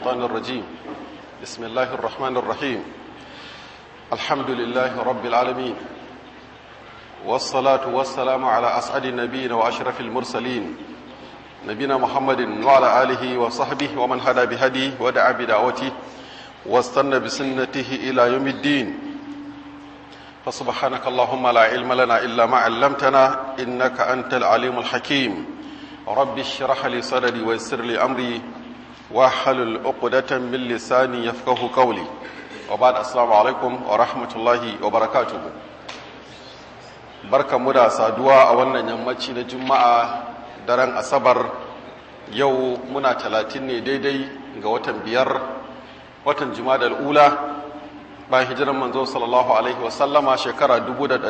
الشيطان الرجيم بسم الله الرحمن الرحيم الحمد لله رب العالمين والصلاة والسلام على أسعد النبيين وأشرف المرسلين نبينا محمد وعلى آله وصحبه ومن هدى بهديه ودعا بدعوته واستنى بسنته إلى يوم الدين فسبحانك اللهم لا علم لنا إلا ما علمتنا إنك أنت العليم الحكيم رب اشرح لي صدري ويسر لي أمري واحلل عقدة من لساني يفقه قولي وبعد السلام عليكم ورحمة الله وبركاته barka mu da saduwa a wannan yammaci na juma'a daren asabar yau muna talatin ne daidai ga watan biyar watan juma'a ula bayan hijiran manzo sallallahu alaihi wasallama shekara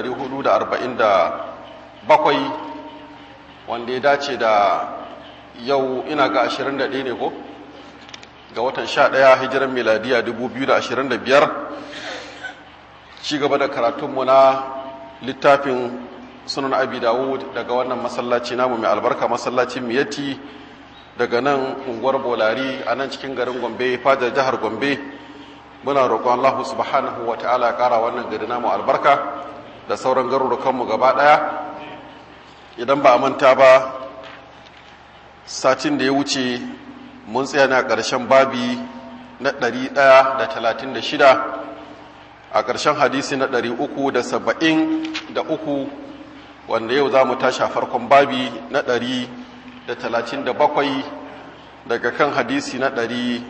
447 wanda ya dace da yau ina ga 21 ne ko ga watan 11 hijiran miladiya 2025 ci gaba da karatunmu na littafin sunan abi dawud daga wannan masallaci namu mai albarka masallacin miyati daga nan unguwar bolari a nan cikin garin gombe fadar jihar gombe muna roƙon allahu subhanahu wa ta'ala ƙara wannan gari namu albarka da sauran garurukanmu gaba ɗaya idan ba a manta ba satin da ya wuce mun tsaya na ƙarshen babi na 136 a ƙarshen hadisi na 373 wanda yau za mu tashi a farkon babi na 137 daga kan hadisi na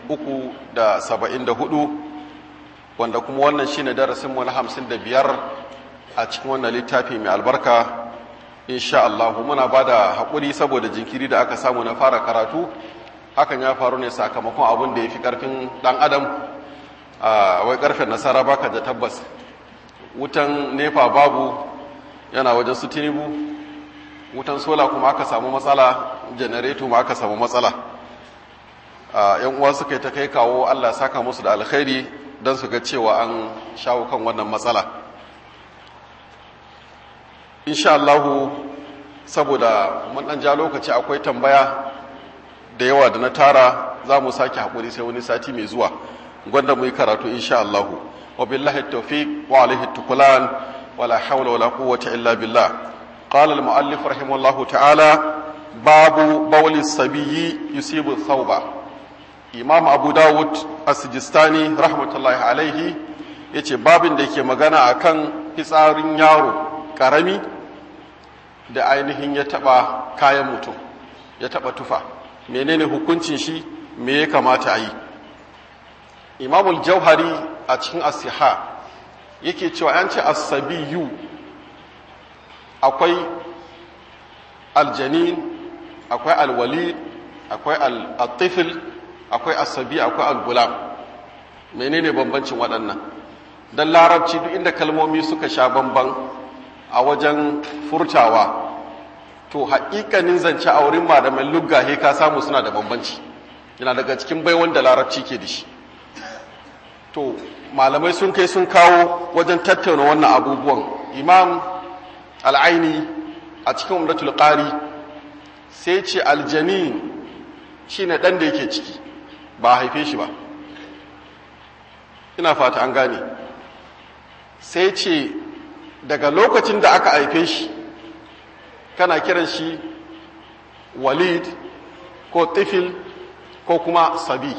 374 wanda kuma wannan shi ne darasinmu na 55 a cikin wannan littafi mai albarka insha Allah muna ba da haƙuri saboda jinkiri da aka samu na fara karatu hakan ya faru ne sakamakon abin da ya fi ƙarfin ɗan adam a wai ƙarfen nasara baka da tabbas wutan nefa babu yana wajen su tinubu wutan sola kuma aka samu matsala janareto ma aka samu matsala yan uwa suka yi ta kai kawo allah saka musu da alkhairi don su ga cewa an shawo kan wannan matsala insha Allahu saboda mun dan ja lokaci akwai tambaya da yawa da na tara za mu sake haƙuri sai wani sati mai zuwa gwanda mu yi karatu insha Allahu wa billahi tawfiq wa alaihi tukulan wala hawla wala quwwata illa billah qala al muallif rahimahullahu ta'ala babu bawli sabiyyi yusibu thawba imam abu dawud as-sijistani rahmatullahi alaihi yace babin da yake magana akan fitsarin yaro karami da ainihin ya taba kayan mutum ya taba tufa menene hukuncin shi me ya kamata a yi imamul jauhari a cikin asiha yake cewa yan ce asabiyu akwai aljanin akwai alwali akwai al-tifil akwai asabi akwai al-gulam menene bambancin waɗannan don larabci duk inda kalmomi suka sha bamban a wajen furtawa to haƙiƙanin zance a wurin malaman luggahe ka samu suna da bambanci yana daga cikin baiwan da larabci ke da shi to malamai sun kai sun kawo wajen tattauna wannan abubuwan imam al'aini a cikin umdatul qari sai ce aljanin shine dan da yake ciki ba haife shi ba ina fata an gane sai ce daga lokacin da aka haife shi kana kiran shi walid ko tifil ko kuma sabi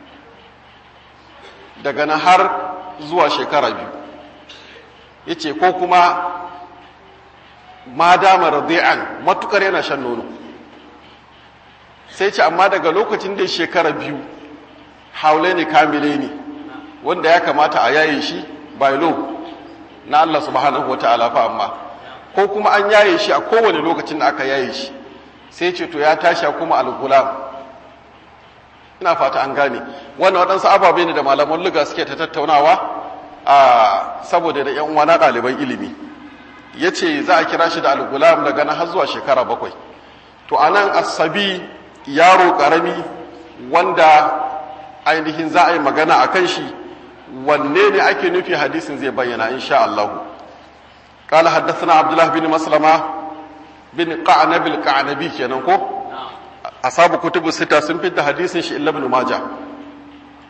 daga na har zuwa shekara biyu ya ce ko kuma ma dama radi'an matukar yana shan nono sai ce amma daga lokacin da shekara biyu haule ne kamile ne wanda ya kamata a yaye shi by law na Allah subhanahu wa ta'ala fa amma ko kuma an yaye shi a kowane lokacin da aka yaye shi sai ce to ya tashi kuma al-gulam ina fata an gane wannan waɗansu ababe ne da malaman luga suke ta tattaunawa a saboda da yan uwa na ɗaliban ilimi ya ce za a kira shi da al-gulam daga nan har zuwa shekara bakwai to anan asabi yaro ƙarami wanda ainihin za a yi magana a kan shi wanne ne ake nufi hadisin zai bayyana insha Allah قال حدثنا عبد الله بن مسلمة بن قعنب القعنبي kenan ko ashabu kutubu sita sun fitta hadisin shi illa ibn majah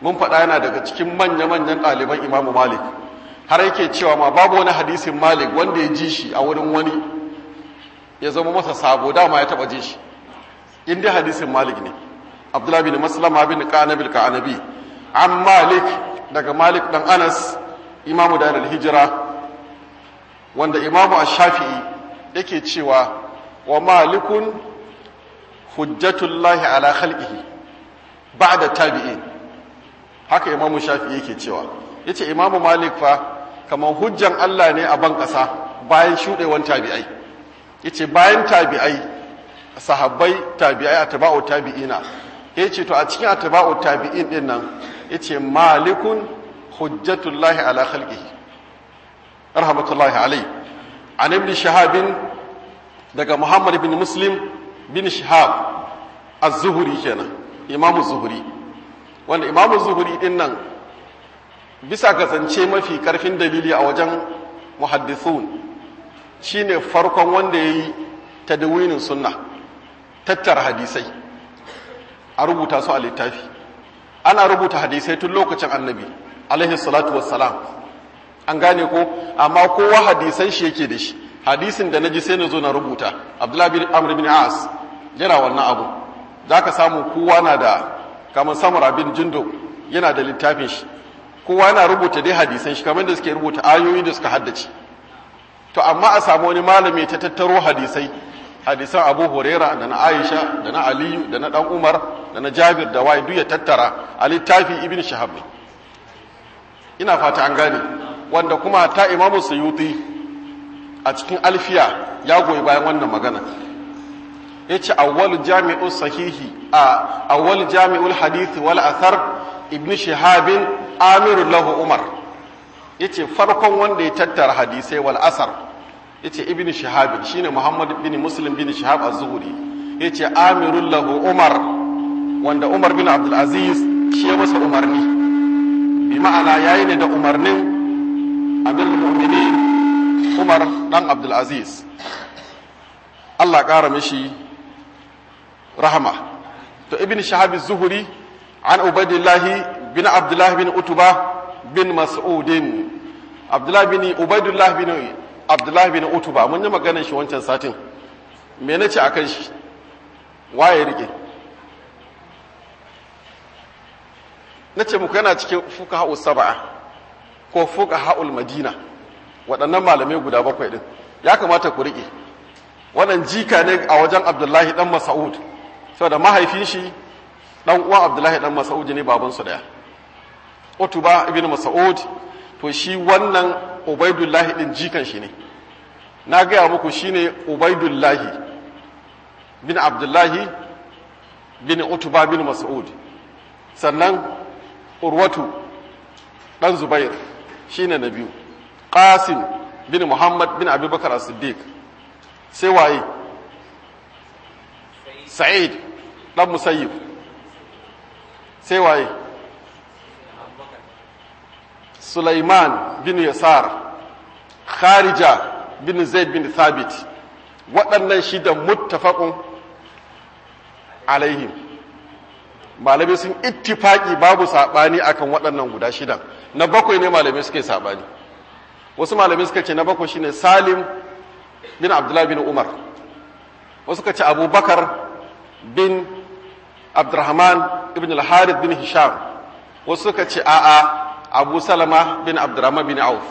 mun faɗa yana daga cikin manya-manyan ɗaliban imamu malik har yake cewa ma babu wani hadisin malik wanda ya ji shi a wurin wani ya zama masa sabo dama ya taɓa ji shi in dai hadisin malik ne abdullahi bin maslama bin kanabil kanabi an malik daga malik dan anas imamu da hijira wanda imamu ash-shafi'i yake cewa wa malikun hujjatullahi ala khalqihi ba'da tabi'in haka imamu shafi'i yake cewa yace imamu malik fa kamar hujjan Allah ne a ban kasa bayan shudewan tabi'ai yace bayan tabi'ai sahabbai tabi'ai atba'u tabi'ina yace to a cikin atba'u tabi'in din nan yace malikun hujjatullahi ala khalqihi rahmatullahi alayhi an ibn shahabin daga muhammad bin muslim bin shihab az-zuhri kenan imamu zuhri wanda imamu zuhri din nan bisa ga zance mafi karfin dalili a wajen muhaddithun shine farkon wanda yayi tadwinin sunna tattara hadisai a rubuta su a littafi ana rubuta hadisai tun lokacin annabi alaihi salatu wassalam an gane ko amma kowa hadisan shi yake da shi hadisin da naji sai na zo na rubuta abdullahi bin amr bin as yana wannan abu zaka samu kowa na da kamar samura bin jindo yana da littafin shi kowa yana rubuta dai hadisan shi kamar da suke rubuta ayoyi da suka haddace to amma a samu wani malami ta tattaro hadisai hadisan abu huraira da na aisha da na aliyu da na dan umar da na jabir da wai duk ya tattara a littafi ibn shahab ne ina fata an gane wanda kuma ta imamu suyuti a cikin alfiya ya goyi bayan wannan magana ya ce awwal jami'ul sahihi a awwal jami'ul hadithi wal athar ibn shahabin amirul lahu umar ya ce farkon wanda ya tattara hadisai wal asar ya ce ibn shahabin shine muhammad bin muslim bin shahab az-zuhri ya ce amirul lahu umar wanda umar bin abdulaziz shi ya masa umarni bi ma'ana yayi ne da umarnin amir mu'minin umar dan abdulaziz allah ƙara mishi rahama to ibn shahab zuhuri an ubaidillahi bin abdullahi bin utuba bin mas'udin abdullahi bin ubaidullah bin abdullahi bin utuba mun yi maganar shi wancan satin me nace akan shi waye rike nace muku yana cikin fuqaha sab'a ko fuqaha madina waɗannan malamai guda bakwai din ya kamata ku rike wannan jika ne a wajen abdullahi dan mas'ud saboda mahaifin shi dan uwan abdullahi dan mas'ud ne baban su daya utuba ibn mas'ud to shi wannan ubaidullahi din jikan shi ne na gaya muku shine ubaidullahi bin abdullahi bin utuba bin mas'ud sannan urwatu dan zubair shine na biyu qasim bin muhammad bin abubakar as-siddiq sai waye sa'id dan musayyib sai waye sulaiman bin yasar kharija bin zaid bin thabit waɗannan shida muttafaqun alaihim malamai sun ittifaki babu saɓani akan waɗannan guda shidan na bakwai ne malamai suke saɓani wasu malamai suka ce na bakwai shine salim bin abdullahi bin umar wasu suka ce abubakar bin abdurrahman ibn al-harith bin hisham wasu suka ce a'a abu salama bin abdurrahman bin auf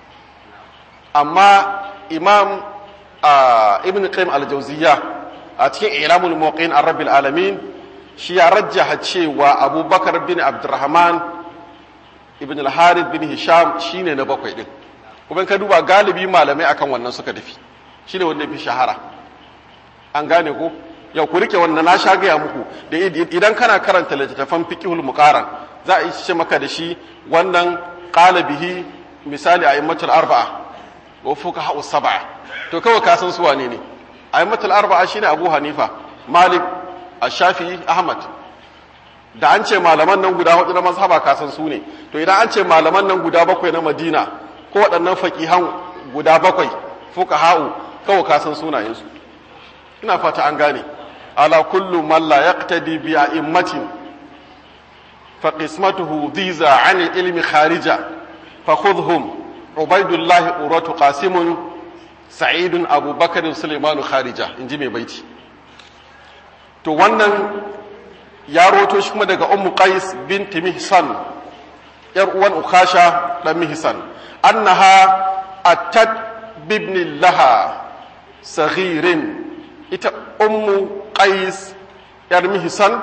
amma imam ibn qayyim al-jawziyya a cikin ilamul muqin ar-rabbil alamin shi ya rajjaha cewa abubakar bin abdurrahman ibn al-harith bin hisham shine na bakwai din kuma ka duba galibi malamai akan wannan suka tafi shine wanda fi shahara an gane ko yau ku rike wannan na sha gaya muku da idan kana karanta littattafan fiqhul muqaran za a ce maka da shi wannan qala bihi misali a immatul arba'a wa fuqaha sab'a to kawai ka san su wane ne a immatul arba'a shine abu hanifa malik ash-shafi'i ahmad da an ce malaman nan guda hudu na mazhaba ka san su ne to idan an ce malaman nan guda bakwai na madina ko waɗannan faqihan guda bakwai fuqaha'u kawai ka san sunayensu ina fata an gane ala kullu man la yaqtadi bi a'immatin fa qismatuhu dhiza 'an ilmi kharija fa khudhum ubaidullah uratu qasimun sa'idun abubakar sulaiman kharija inji mai baiti to wannan ya roto shi kuma daga ummu qais binti mihsan yar uwan ukasha dan mihsan annaha attat bibni laha saghirin ita ummu qais yar mihsan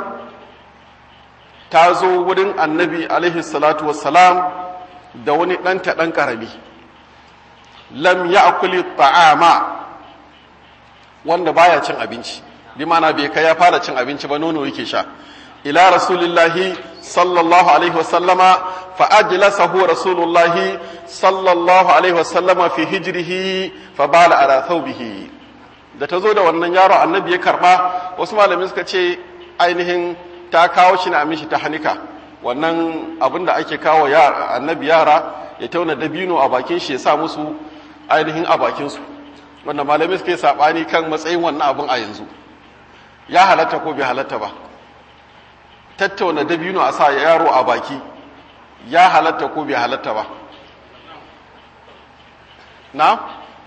ta zo wurin annabi alaihi salatu wassalam da wani ɗanta ɗan ƙarami lam ya akuli ta'ama wanda baya cin abinci bi mana bai kai ya fara cin abinci ba nono yake sha ila rasulillahi sallallahu alaihi wasallama fa ajlasahu rasulullahi sallallahu alaihi wasallama fi hijrihi fa bala ala thawbihi da ta zo da wannan yaro annabi ya karba wasu malami suka ce ainihin ta kawo shi na mishi ta hanika wannan abin da ake kawo annabi yara ya tauna dabino a bakin shi ya sa musu ainihin a bakinsu wanda malami suka yi saɓani kan matsayin wannan abin a yanzu ya halatta ko bai halatta ba tattauna dabino a sa yaro a baki ya halatta ko bai halatta ba na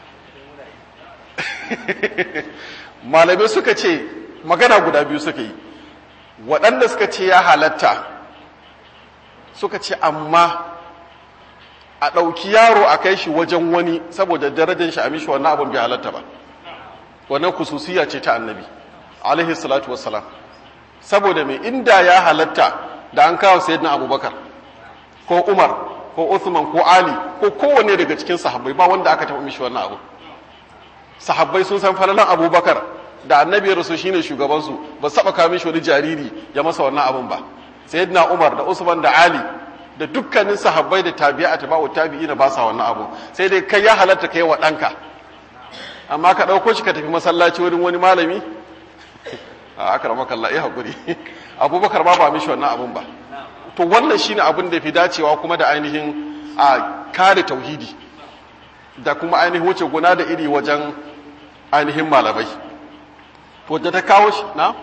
malamai suka ce magana guda biyu suka yi waɗanda suka ce ya halatta suka ce amma a ɗauki yaro a kai shi wajen wani saboda darajar shi a mishi wannan abin bai halatta ba wannan kususiya ce ta annabi alaihi salatu wassalam saboda mai inda ya halatta da an kawo sayyidina abubakar ko umar ko uthman ko ali ko kowanne daga cikin sahabbai ba wanda aka taɓa mishi wannan abu sahabbai sun san falalan abubakar da annabi ya rasu shine shugabansu ba su taɓa kawo mishi wani jariri ya masa wannan abun ba sayyidina umar da usman da ali da dukkanin sahabbai da tabi'a tabi'u tabi'ina ba sa wannan abu sai dai kai ya halatta kai wa ɗanka amma ka ɗauko shi ka tafi masallaci wurin wani malami a akramaka Allah ya hakuri abubakar ba ba mishi wannan abun ba to wannan shine abin da fi dacewa kuma da ainihin a kare tauhidi da kuma ainihin wuce guna da iri wajen ainihin malamai wadda ta kawo shi na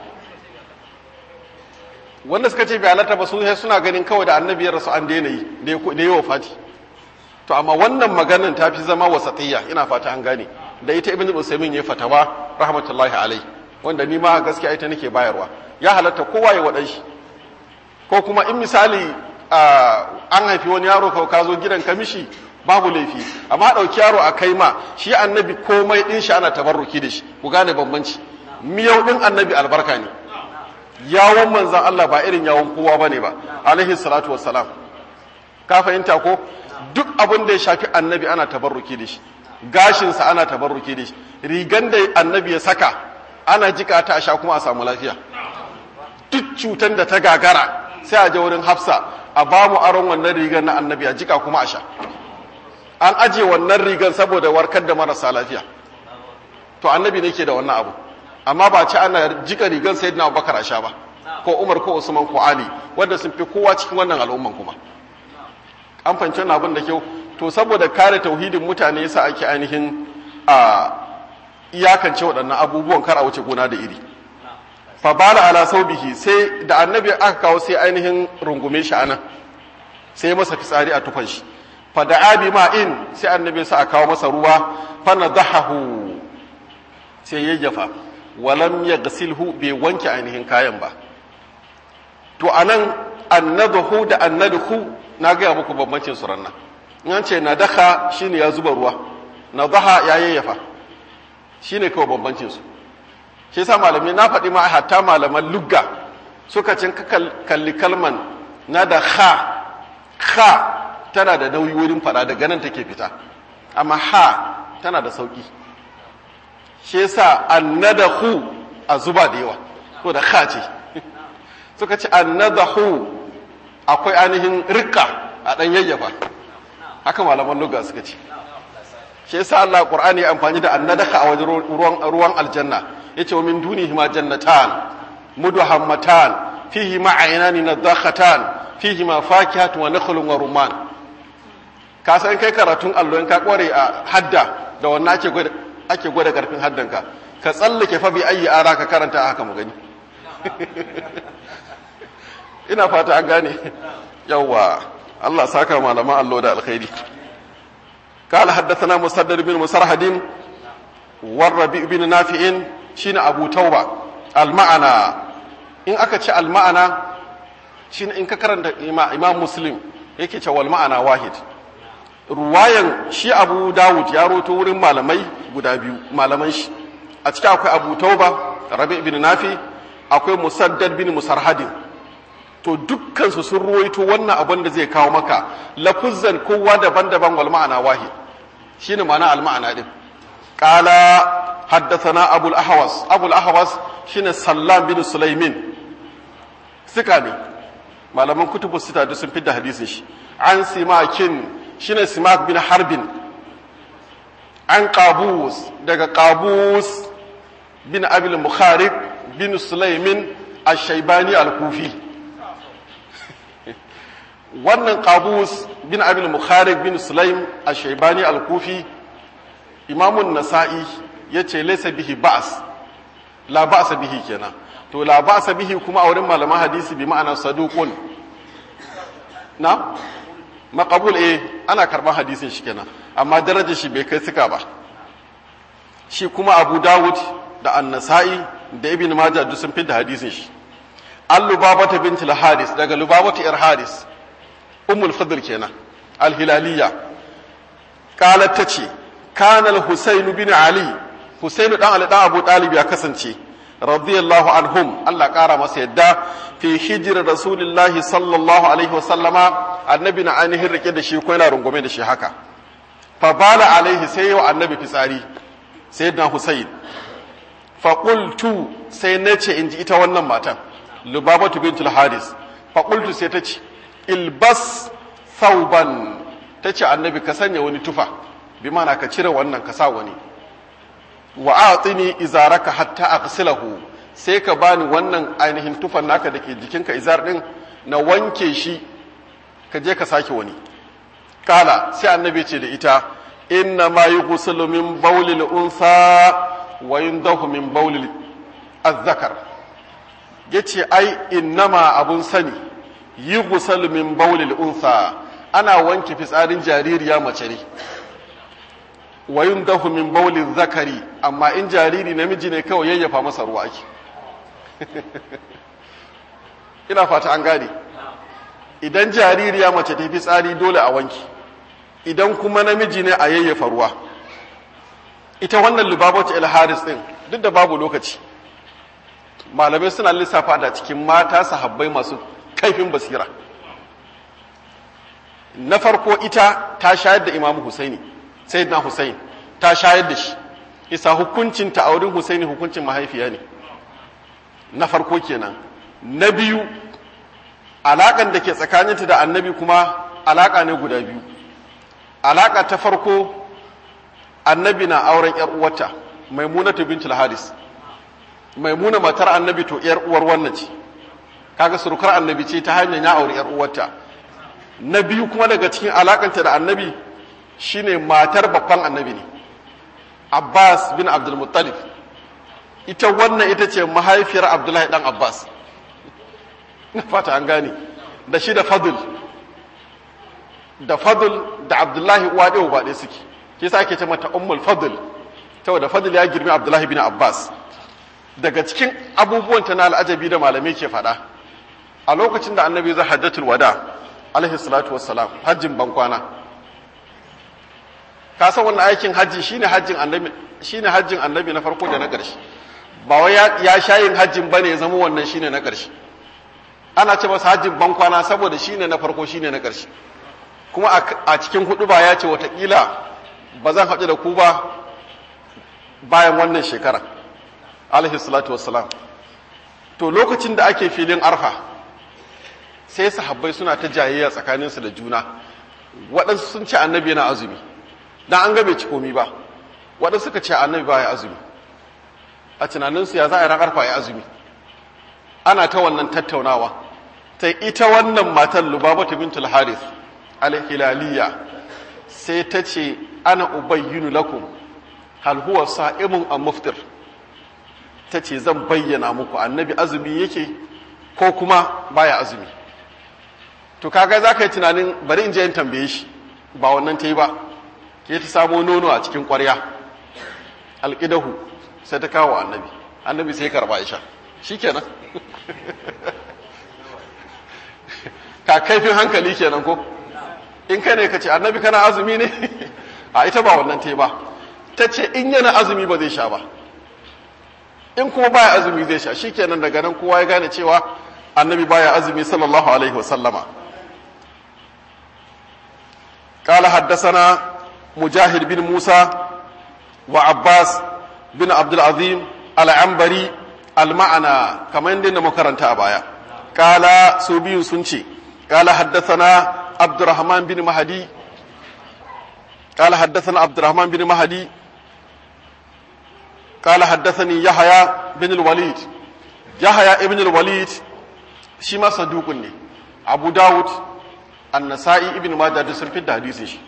wanda suka ce bai halatta ba sun suna ganin kawai da annabi ya rasu an daina yi da yi wa fati to amma wannan maganan ta fi zama wasatiyya ina fata an gane da ita ibn usaimin ya fatawa rahmatullahi alai wanda ni ma gaskiya ita nake bayarwa ya halatta kowa ya wadan shi ko kuma in misali an haifi wani yaro ka ka zo gidan kamishi babu laifi amma ɗauki yaro a kai ma shi annabi komai ɗin shi ana tabarruki da shi ku gane bambanci miyau ɗin annabi albarka ne yawon manzan Allah ba irin yawon kowa ba ne ba alaihi salatu wassalam ka fahimta ko duk abin da ya shafi annabi ana tabarruki da shi gashinsa ana tabarruki da shi rigan da annabi ya saka ana jika ta a sha kuma a samu lafiya duk cutan da ta gagara sai a je wurin hafsa a ba mu aron wannan rigar na annabi a jika kuma a sha an aje wannan rigar saboda warkar da marasa lafiya to annabi ne ke da wannan abu amma ba ci ana jika rigar sayyidina abubakar a sha ba ko umar ko usman ko ali wanda sun fi kowa cikin wannan al'umman kuma an fahimci wannan abin da kyau to saboda kare tauhidin mutane yasa ake ainihin a iyakance waɗannan abubuwan kar a wuce gona da iri fa bala ala saubihi sai da annabi aka kawo sai ainihin rungume shi anan sai masa fitsari a tufan shi fa da abi ma'in sai annabi sa a kawo masa ruwa fa nadahahu sai yayyafa walam yaghsilhu bai wanke ainihin kayan ba to anan annadahu da annadhu na ga muku bambancin su ranna in an ce nadaha shine ya zuba ruwa nadaha ya yayyafa shine kawai bambancin su shi yasa malamai na faɗi ma hatta malaman lugga suka cin kalli kalman na da ha ha tana da nauyi wurin faɗa daga nan take fita amma ha tana da sauƙi shi yasa annadahu a zuba da yawa ko da ha ce suka ce annadahu akwai ainihin rikka a ɗan yayyafa haka malaman lugga suka ce shi yasa Allah Qur'ani ya amfani da annadaka a wajen ruwan aljanna yace wa min dunihi ma jannatan mudhammatan fihi ma aynani nadakhatan fihi ma fakihatun wa nakhlun wa rumman ka san kai karatun allo in ka kware a hadda da wannan ake gwada ake gwada karfin haddanka ka tsallake fa bi ayi ara ka karanta haka mu gani ina fata an gane yawwa Allah saka malaman allo da alkhairi قال حدثنا مسدد بن مسرهد والربيع بن نافع شين أبو توبة المعنى إن أكتش المعنى شين إن كرنت إمام مسلم yake ce wal ma'ana wahid ruwayan shi abu dawud ya roto wurin malamai guda biyu malaman shi a cikin akwai abu tauba rabi bin nafi akwai musaddad bin musarhadin to dukkansu sun ruwaito wannan abin da zai kawo maka lafuzzan kowa daban-daban wal ma'ana wahid shine ma'ana al ma'ana din qala haddathana abul ahwas abul ahwas shine sallam bin sulaimin sika ne malaman kutubu sita duk sun fidda hadisin shi an simakin shine simak bin harbin an qabus daga qabus bin abil mukharib bin sulaimin ash-shaybani al-kufi wannan qabus bin abil mukharib bin sulaim ash-shaybani al-kufi imamun nasa'i yace laysa bihi ba's la ba'sa bihi kenan to la ba'sa bihi kuma a wurin malaman hadisi bi ma'ana saduqun na maqbul eh ana karban hadisin shi kenan amma darajar shi bai kai suka ba shi kuma Abu Dawud da An-Nasa'i da Ibn Majah duk sun fidda hadisin shi Al-Lubabata bint al-Haris daga Lubabata ir Haris Ummul Fadl kenan Al-Hilaliyya qalat tace kana al-Husayn bin Ali Husayn dan Ali dan Abu Talib ya kasance radiyallahu anhum Allah kara masa yadda fi hijira rasulullahi sallallahu alaihi wa sallama annabi na ainihin rike da shi ko yana rungume da shi haka fa bala alaihi sai yau annabi fitsari sayyidina husayn fa qultu sai nace inji ita wannan matan lubabatu bintul haris fa qultu sai tace ilbas thawban tace annabi ka sanya wani tufa bi mana ka cire wannan ka sa wani wa atini izaraka hatta aghsilahu sai ka bani wannan ainihin tufan naka dake jikinka izar din na wanke shi ka je ka sake wani kala sai annabi ce da ita inna ma yughsalu min bawlil unsa wa yundahu min bawlil azzakar yace ai innama abun sani yughsalu min bawlil unsa ana wanke fitsarin jaririya mace ne wa yundahu min bawlil zakari amma in jariri namiji ne kawai yayyafa masa ruwa ake ina fata an gane idan jaririya mace ta fi tsari dole a wanki idan kuma namiji ne a yayyafa ruwa ita wannan lubabatu el haris din duk da babu lokaci malamai suna lissafa da cikin mata sahabbai masu kaifin basira na farko ita ta shayar da imamu husaini sayyidina husain ta shayar da shi isa hukuncin ta a wurin husaini hukuncin mahaifiya ne na farko kenan na biyu alaƙan da ke tsakaninta da annabi kuma alaƙa ne guda biyu alaƙa ta farko annabi na auren ‘yar uwarta maimuna ta bintul haris maimuna matar annabi to ‘yar uwar wannan ce kaga surukar annabi ce ta hanyar ya auri ‘yar uwarta na biyu kuma daga cikin alaƙanta da annabi shine matar babban annabi ne abbas bin abdulmuttalib ita wannan ita ce mahaifiyar abdullahi dan abbas na fata an gane da shi da fadul da fadul da abdullahi uwa ɗaya ba ɗaya suke ke sa ake ce mata ummul fadul saboda fadul ya girmi abdullahi bin abbas daga cikin abubuwan ta na al'ajabi da malamai ke faɗa a lokacin da annabi zai hajjatul wada alaihi salatu wassalam hajjin bankwana ka san wannan aikin hajji shine hajjin annabi shine hajjin annabi na farko da na ƙarshe ba wai ya shayin hajjin bane ya zama wannan shine na ƙarshe ana ce masa hajjin bankwana saboda shine na farko shine na ƙarshe kuma a cikin hudu ba ya ce watakila ba zan haɗu da ku ba bayan wannan shekara alaihi salatu wassalam to lokacin da ake filin arfa sai sahabbai suna ta jayayya tsakaninsu da juna waɗansu sun ce annabi yana azumi dan an ga bai ci komi ba waɗansu suka ce annabi ba ya azumi a tunaninsu ya za a yi ran arfa ya azumi ana ta wannan tattaunawa ta ita wannan matan lubabatu bintul harith al-hilaliya sai ta ce ana ubayyinu lakum hal huwa sa'imun am muftir ta ce zan bayyana muku annabi azumi yake ko kuma baya azumi to kaga za ka yi tunanin bari in je in tambaye shi ba wannan ta yi ba ke ta samo nono a cikin ƙwarya alƙidahu sai ta kawo annabi annabi sai karɓa isha shi kenan ka kaifin hankali kenan ko in ka ne ka ce annabi kana azumi ne a ita ba wannan ta yi ba ta ce in yana azumi ba zai sha ba in kuma baya azumi zai sha shi kenan daga nan kowa ya gane cewa annabi baya azumi sallallahu alaihi wasallama قال حدثنا مجاهد بن موسى وعباس بن عبد العظيم العنبري المعنى كما عندنا مكرنتا بايا قال سوبي سنشي قال حدثنا عبد الرحمن بن مهدي قال حدثنا عبد الرحمن بن مهدي قال حدثني يحيى بن الوليد يحيى ابن الوليد شما صدوق أبو داود النسائي ابن ماجه da sun fidda hadisin shi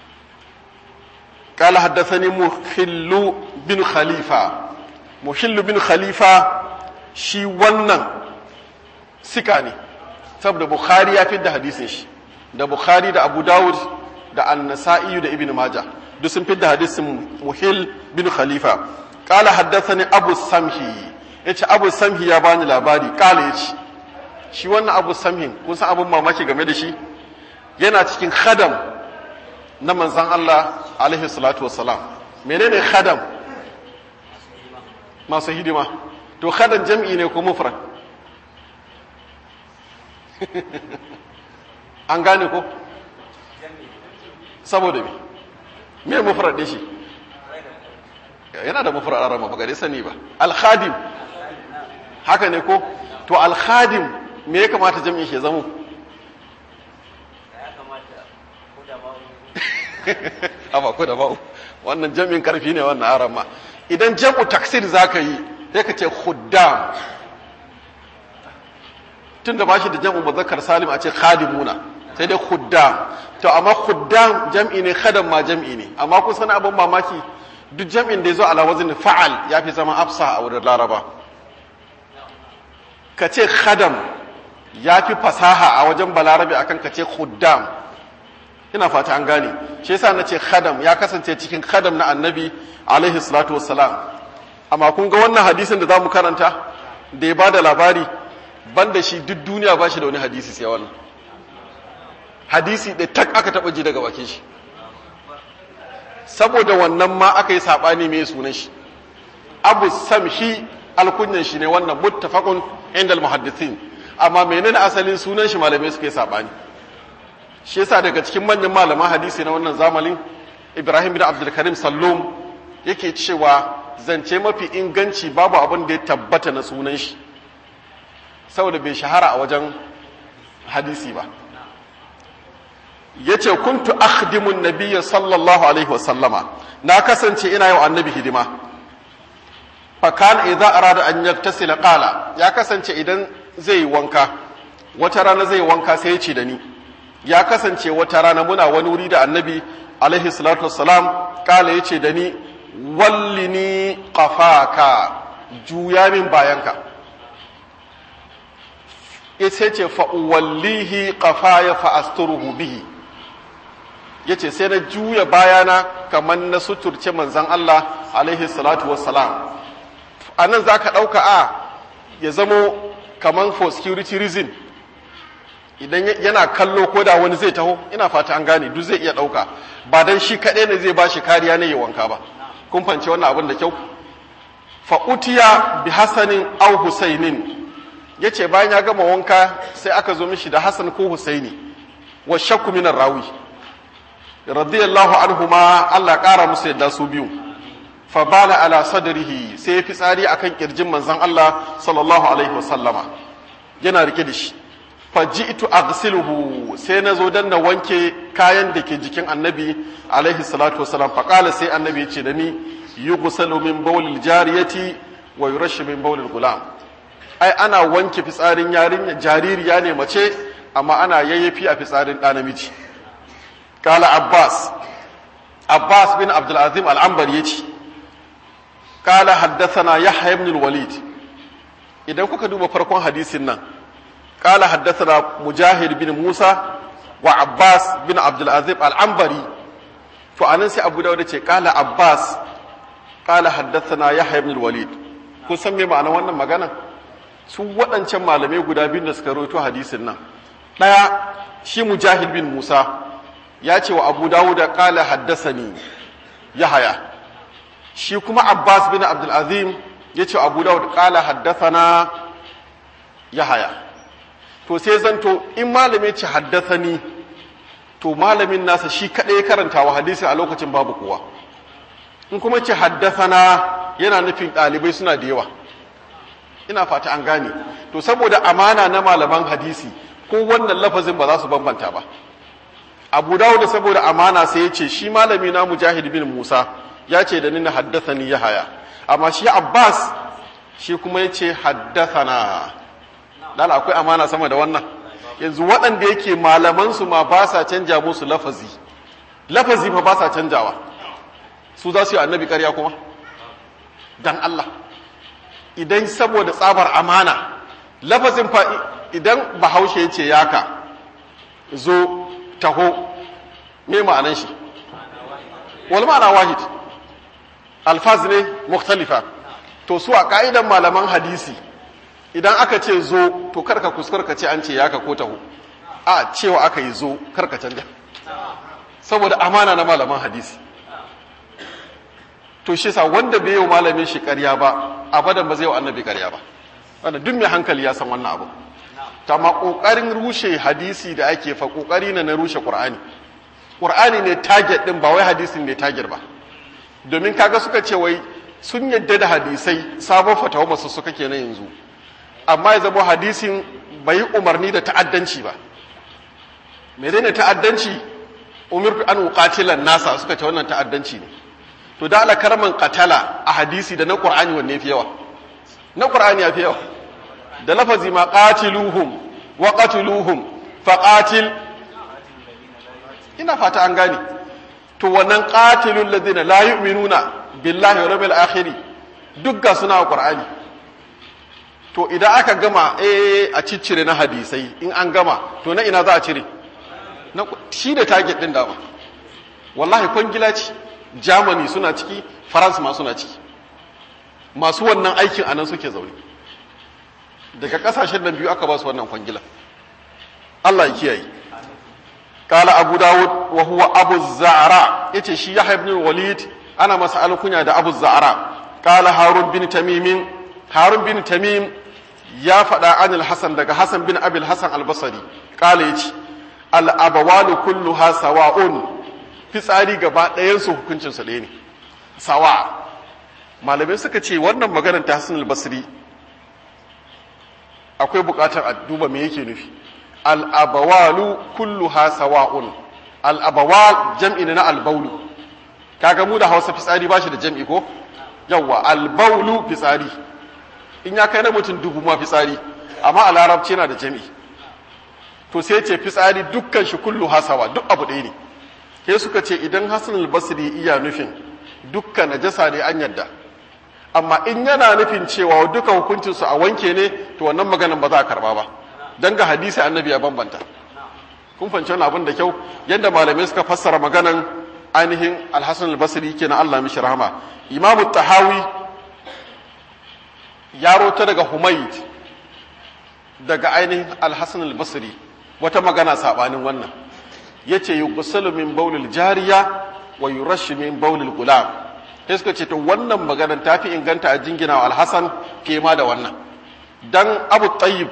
قال حدثني محل بن خليفة محل بن خليفة shi wannan sika ne saboda bukhari ya fidda hadisin shi da bukhari da abu dawud da annasa'i da ibn majah duk sun fidda hadisin muhil bin khalifa qala haddathani abu samhi yace abu samhi ya bani labari qala yace shi wannan abu samhin kun san abun mamaki game da shi yana cikin khadam na manzan Allah alaihi salatu wassalam menene khadam masu hidima to khadam jam'i ne ko mufrad an gane ko saboda me me mufrad din shi yana da mufrad arama ba gare sani ba al-khadim haka ne ko to al-khadim me ya kamata jam'in shi ya zama amma ko da ba'u wannan jam'in karfi ne wannan aran ma idan jam'u taksir zaka yi sai ka ce khuddam tunda ba shi da jam'u muzakkar salim a ce khadimuna sai dai khuddam to amma khuddam jam'i ne khadam ma jam'i ne amma kun san abin mamaki duk jam'in da ya zo ala wazin fa'al ya fi zama afsa a wurin laraba ka ce khadam ya fi fasaha a wajen balarabe akan ka ce khuddam ina fata an gane shi yasa na ce khadam ya kasance cikin khadam na annabi alaihi salatu wassalam amma kun ga wannan hadisin da zamu karanta da ya bada labari banda shi duk duniya ba shi da wani hadisi sai wannan hadisi da tak aka taba ji daga bakin shi saboda wannan ma aka yi sabani mai sunan shi abu samhi alkunyan shi ne wannan muttafaqun inda almuhaddithin amma menene asalin sunan shi malamai suka yi sabani shi yasa daga cikin manyan malaman hadisi na wannan zamanin Ibrahim bin Abdul Karim Sallum yake cewa zance mafi inganci babu abin da ya tabbata na sunan shi saboda bai shahara a wajen hadisi ba yace kuntu akhdimun nabiyya sallallahu alaihi wasallama na kasance ina yau annabi hidima fa kan idza arada an yaktasila qala ya kasance idan zai wanka wata rana zai wanka sai ya ce da ni ya kasance wata rana muna wani wuri da annabi alaihi salatu wassalam kala ya ce da ni wallini qafaka juya min bayanka ya ce ce fa'uwallihi qafaya fa'asturuhu bihi ya ce sai na juya bayana kamar na suturce manzan Allah alaihi salatu wassalam a nan za ka ɗauka a ya zamo kamar for security reason idan yana kallo ko da wani zai taho ina fata an gane duk zai iya ɗauka ba dan shi kaɗai ne zai ba shi kariya ne ya wanka ba kun fance wannan abin da kyau fa utiya bi hasanin aw husainin yace bayan ya gama wanka sai aka zo mishi da hasan ko husaini wa shakku minar rawi radiyallahu anhuma Allah ƙara musu yadda su biyu fa bala ala sadrihi sai ya fitsari akan kirjin manzon Allah sallallahu alaihi wasallama yana rike da shi faji'tu aghsiluhu sai na zo dan na wanke kayan da ke jikin annabi alaihi salatu wasalam fa qala sai annabi yace da ni yughsalu min bawlil jariyati wa yurashu min bawlil gulam ai ana wanke fitsarin yarinya jaririya ne mace amma ana yayyafi a fitsarin ɗa namiji qala abbas abbas bin abdul azim al-anbari yace qala haddathana yahya ibn al-walid idan kuka duba farkon hadisin nan قال حدثنا مجاهد بن موسى وعباس بن عبد العزيز العنبري فأنا سي أبو داود قال عباس قال حدثنا يحيى بن الوليد kun san me ma'ana wannan magana su waɗancan malamai guda biyu da suka rawaito hadisin nan ɗaya shi mujahid bin musa ya ce wa abu dawud qala haddasani yahaya shi kuma abbas bin abdul azim ya ce wa abu dawud qala haddathana yahaya to sai zanto in malami ce haddasani to malamin nasa shi kaɗai ya karanta wa hadisi a lokacin babu kowa in kuma ce haddasana yana nufin ɗalibai suna da yawa ina fata an gane to saboda amana na malaman hadisi ko wannan lafazin ba za su bambanta ba abu dawo da saboda amana sai ya ce shi malami na mujahid bin musa ya ce da ni na haddasani ya haya amma shi abbas shi kuma ya ce haddasana dala akwai amana sama da wannan yanzu waɗanda yake malamansu ma ba sa canja musu lafazi lafazi fa ba sa canjawa su za su yi annabi ƙarya kuma dan Allah idan saboda tsabar amana lafazin fa idan bahaushe ya ce yaka zo taho me ma'anan shi wal ma'ana wahid alfaz ne mukhtalifa to su a ka'idan malaman hadisi idan aka ce zo to karka kuskar ka ce an ce yaka ko taho a cewa aka yi zo karka canja saboda amana na malaman hadisi to shi sa wanda bai yi malamin shi ƙarya ba abadan ba zai yi annabi ƙarya ba wanda duk mai hankali ya san wannan abu ta ma ƙoƙarin rushe hadisi da ake fa ƙoƙari na na rushe ƙur'ani ƙur'ani ne target ɗin ba wai hadisin ne target ba domin kaga suka ce wai sun yadda da hadisai sabon fatawa masu suka kenan yanzu amma ya zama hadisin bai yi umarni da ta'addanci ba menene ta'addanci umirtu an uqatilan nasa suka ce wannan ta'addanci ne to da ala karman qatala a hadisi da na qur'ani wanne fi yawa na qur'ani yafi yawa da lafazi ma qatiluhum wa qatiluhum fa qatil ina fata an gane to wannan qatilul ladina la yu'minuna billahi wal yawmil akhir duk ga suna qur'ani to idan aka gama eh a ciccire na hadisai in an gama to na ina za a cire na shi da target din dama wallahi kwangila ce germany suna ciki france ma suna ciki masu wannan aikin anan suke zaune daga kasashen nan biyu aka ba su wannan kwangila Allah ya kiyaye kala abu dawud wa huwa abu za'ara yace shi yahya ibn walid ana masa alkunya da abu za'ara kala harun bin tamim harun bin tamim ya faɗa anil hasan daga hasan bin abil hasan albasari kala yace al abawalu kulluha sawa'un fitsari gaba ɗayansu hukuncinsa ɗaya ne sawa malamai suka ce wannan maganar ta hasan albasri akwai buƙatar a duba me yake nufi al'abawalu kulluha sawa'un al'abawal jam'i na albaulu kaga mu da hausa fitsari ba shi da jam'i ko yawwa albaulu fitsari in ya kai na mutum dubu ma fitsari amma a larabci yana da jam'i to sai ce fitsari dukkan shi kulluha sawa duk abu ɗaya ne sai suka ce idan hasan albasri iya nufin dukkan najasa ne an yadda amma in yana nufin cewa duka hukuncinsu a wanke ne to wannan maganan ba za a karba ba don ga hadisi annabi ya bambanta kun fahimci wani abin da kyau yadda malamai suka fassara maganan ainihin alhassan albasri kenan allah mishi rahama imamu tahawi ya rota daga humaid daga ainihin alhassan albasri wata magana sabanin wannan ya ce yi min baulil jariya wa yurashu min baulil gulam sai suka ce to wannan maganar ta fi inganta a jingina wa alhassan ke ma da wannan dan abu tayyib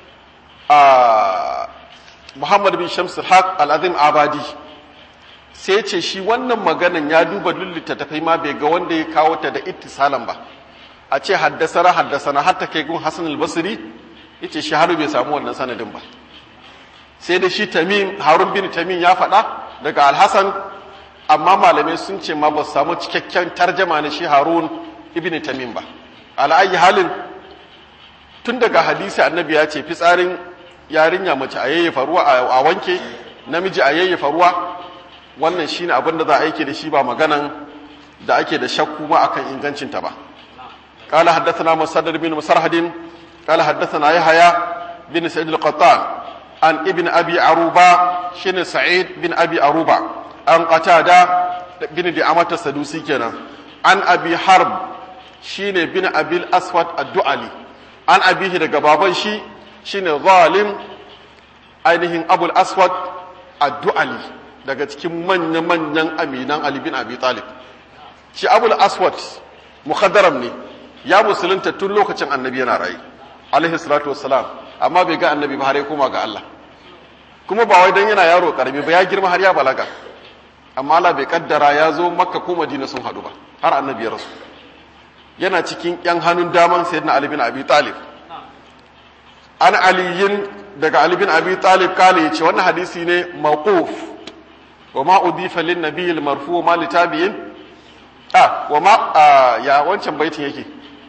a muhammad bin shams haq al-azim abadi sai ce shi wannan maganan ya duba lullita tafai ma bai ga wanda ya kawo ta da ittisalan ba a ce haddasana haddasana har ta kai gun hasan al-basri yace shi har bai samu wannan sanadin ba sai da shi tamim harun bin tamim ya faɗa daga al-hasan amma malamai sun ce ma ba su samu cikakken tarjama na shi harun ibn tamim ba ala'ayi halin tun daga hadisi annabi ya ce fitsarin yarinya mace a yayyafa ruwa a wanke namiji a yayyafa ruwa wannan shine abin da za a aike da shi ba maganan da ake da shakku ma akan ingancinta ba قال حدثنا مسدد بن مسرهد قال حدثنا يحيى bin sa'id al-qattan an ibn abi aruba shine sa'id bin abi aruba an qatada bin di'amata sadusi kenan an abi harb shine bin abil aswad ad-du'ali an abihi daga baban shi shine zalim ainihin abul aswad ad-du'ali daga cikin manya-manyan aminan ali bin abi talib shi abul aswad mukhaddaram ne ya musulunta tun lokacin annabi yana rayu alaihi salatu wassalam amma bai ga annabi ba har ya koma ga Allah kuma ba wai dan yana yaro karami ba ya girma har ya balaga amma Allah bai kaddara ya zo makka ko madina sun hadu ba har annabi ya rasu yana cikin yan hannun daman sayyidina ali bin abi talib an aliyin daga ali bin abi talib kale yace wannan hadisi ne mawquf wa ma udifa lin nabiyil marfu ma litabiyin ah wa ma ya wancan baitin yake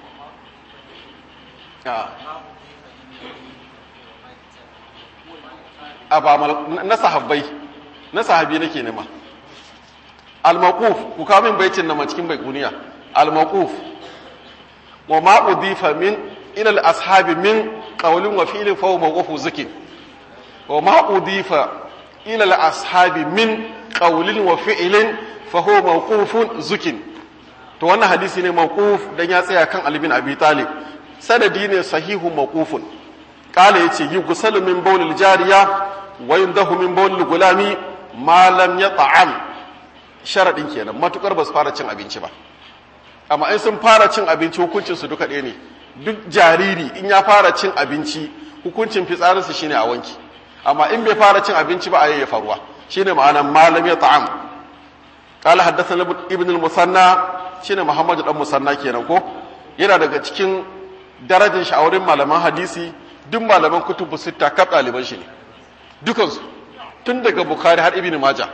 a ba na sahabbai na sahabi nake nema al-maquf ku kawo min baitin na cikin baikuniya al-maquf wa ma udifa min ila al-ashabi min qawlin wa fi'lin fa huwa mawqufu zikin wa ma udifa ila al-ashabi min qawlin wa fi'lin fa huwa mawqufun zikin to wannan hadisi ne mawquf dan ya tsaya kan Ali bin Abi Talib sanadi ne sahihu mawqufun qala yace yi gusalu min bawlil jariya wa yundahu min bawlil gulami ma lam yat'am sharadin kenan matukar ba su fara cin abinci ba amma in sun fara cin abinci hukuncin su duka ɗaya ne duk jariri in ya fara cin abinci hukuncin fitsarinsa shine a wanki amma in bai fara cin abinci ba a yayyafa ruwa shine ma'anar ma lam yat'am قال حدثنا ابن المثنى shine Muhammad dan Musanna kenan ko yana daga cikin darajar shi a wurin malaman hadisi duk malaman kutubu sitta kaf ɗaliban shi ne dukansu tun daga Bukhari har Ibn Majah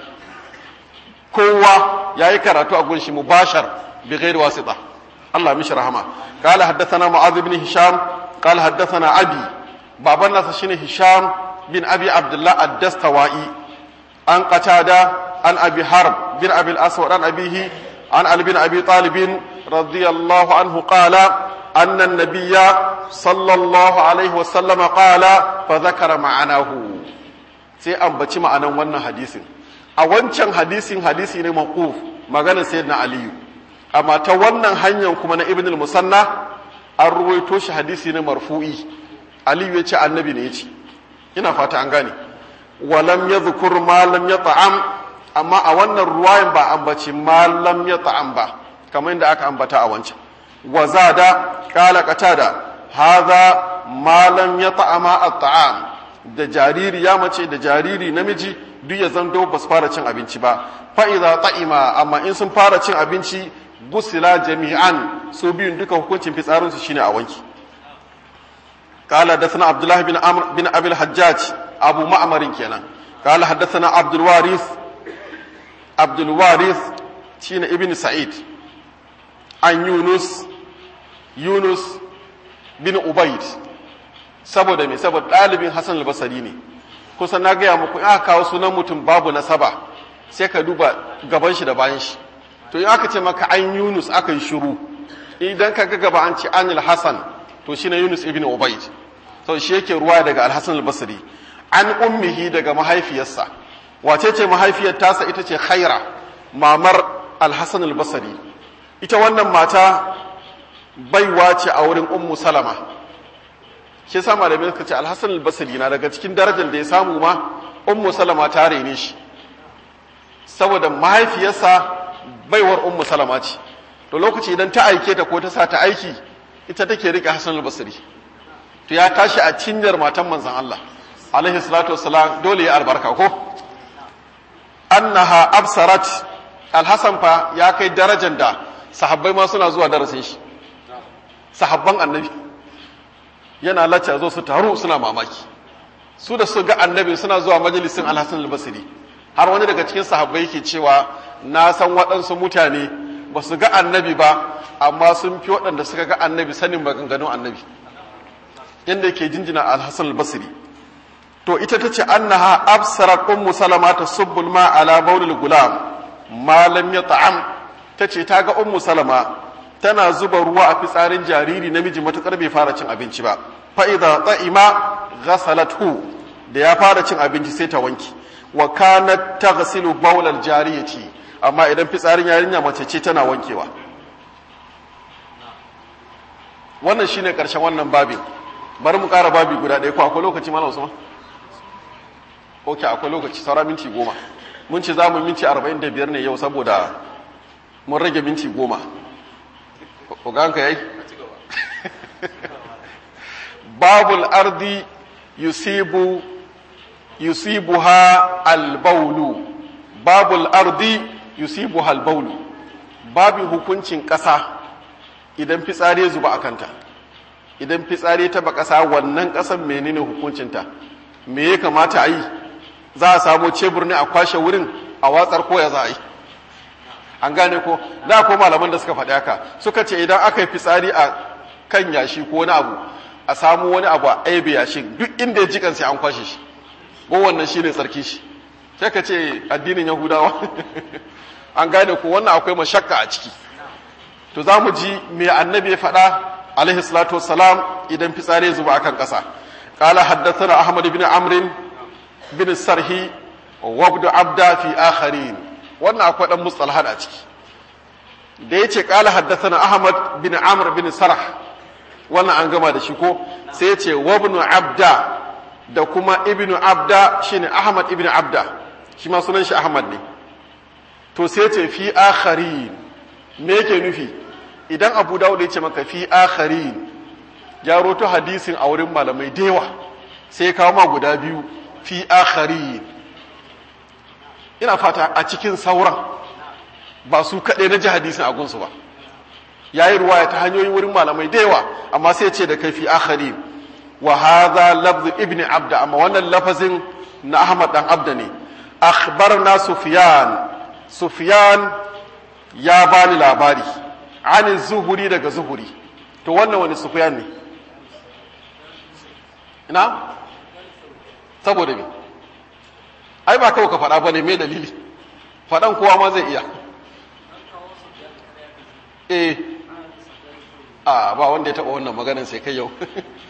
kowa yayi karatu a gunshi mubashar bi ghairi wasita Allah mishi rahama قال حدثنا معاذ بن هشام قال حدثنا أبي baban nasa shine Hisham bin Abi Abdullah ad-Dastawai an qatada an Abi Harb bin Abi al-Aswad an abihi عن علي بن ابي طالب رضي الله عنه قال ان النبي صلى الله عليه وسلم قال فذكر معناه sai ambaci ma'anan wannan hadisin a wancan hadisin hadisi ne maquf maganar sayyidina aliyu amma ta wannan hanyar kuma na ibn al-musanna an ruwaito shi hadisi ne marfu'i aliyu ya ce annabi ne ya ce ina fata an gane walam yadhkur ma lam yat'am amma a wannan ruwayan ba ambaci malam ya ta'am ba kamar yadda aka ambata a wancan wa zada kala qatada hadha malam ya ta'ama at-ta'am da jariri ya mace da jariri namiji duk ya zanto ba su fara cin abinci ba fa idza ta'ima amma in sun fara cin abinci gusila jami'an su biyun duka hukuncin fitsarin su shine a wanki قال حدثنا عبد الله بن عمرو بن ابي الحجاج ابو معمر كينا قال حدثنا عبد الوارث abdulwaris shine ibn sa'id an yunus yunus bin ubaid saboda me saboda ɗalibin hassan albasari ne kusan na gaya muku in aka kawo sunan mutum babu nasaba sai ka duba gaban shi da bayan shi to in aka ce maka an yunus aka yi shiru idan ka ga gaba an ce anil hassan to shine yunus ibn ubaid to shi yake ruwa daga alhassan albasari an ummihi daga mahaifiyarsa wace ce mahaifiyar tasa ita ce khaira mamar alhassan albasari ita wannan mata baiwa ce a wurin ummu salama shi sa malamai suka ce alhassan albasari na daga cikin darajar da ya samu ma ummu salama ta rene shi saboda mahaifiyarsa baiwar ummu salama ce to lokaci idan ta aike ta ko ta sa ta aiki ita take rike hassan albasari to ya tashi a cinyar matan manzon Allah alaihi salatu wassalam dole ya albarka ko annaha absarat alhassan fa ya kai darajar da sahabbai ma suna zuwa darasin shi sahabban annabi yana lacca zo su taru suna mamaki su da su ga annabi suna zuwa majalisin alhassan albasiri har wani daga cikin sahabbai yake cewa na san waɗansu mutane ba su ga annabi ba amma sun fi waɗanda suka ga annabi sanin maganganun annabi yadda yake jinjina alhassan albasiri to ita ta ce annaha absarat ummu salama ta subbul ma ala baulil gulam ma lam yata'am ta ce ta ga ummu salama tana zuba ruwa a fitsarin jariri namiji matukar bai fara cin abinci ba fa idza ta'ima ghasalathu da ya fara cin abinci sai ta wanki wa kanat taghsilu bawlal jariyati amma idan fitsarin yarinya mace ce tana wankewa wannan shine karshen wannan babin bari mu kara babi guda ɗaya ko akwai lokaci malam Usman ok akwai lokaci saura minti goma mun ce za mu minti arba'in da biyar ne yau saboda mun rage minti goma oganka yayi babul ardi yusibu yusibuha albaulu babul ardi yusibuha albaulu babin hukuncin ƙasa idan fitsari zuba a kanta idan fitsari ta ba ƙasa wannan ƙasan menene hukuncinta me ya kamata a yi za a samu cebur ne a kwashe wurin a watsar koya za a yi an gane ko da ko malaman da suka faɗi haka suka ce idan aka yi fitsari a kan yashi ko wani abu a samu wani abu a aibe yashin duk inda ya jikan sai an kwashe shi ko wannan shi ne tsarki shi sai ka ce addinin yahudawa an gane ko wannan akwai mashakka a ciki to za mu ji me annabi ya faɗa alaihi salatu wassalam idan fitsari ya zuba akan ƙasa قال حدثنا أحمد بن عمرو بن السرهي وابن عبدا في آخرين wannan akwai dan mustalahat a ciki da yace qala haddathana ahmad bin amr bin sarh wannan an gama da shi ko sai yace wabnu abda da kuma ibnu abda shine ahmad ibnu abda shi ma sunan shi ahmad ne to sai yace fi akharin me yake nufi idan abu dawud yace maka fi akharin ya roto hadisin a wurin malamai dewa sai kawo ma guda biyu fi akharin ina fata a cikin sauran ba su kaɗai na ji hadisin a gunsu ba ya yi ruwaya ta hanyoyin wurin malamai da yawa amma sai ce da kai fi akharin wa hadha lafz ibn abda amma wannan lafazin na ahmad dan abda ne akhbarna sufyan sufyan ya bani labari ani zuhuri daga zuhuri to wannan wani sufyan ne ina saboda me ai ba kawai ka faɗa ba ne mai dalili faɗan kowa ma zai iya eh a ba wanda ya taɓa wannan maganin sai kai yau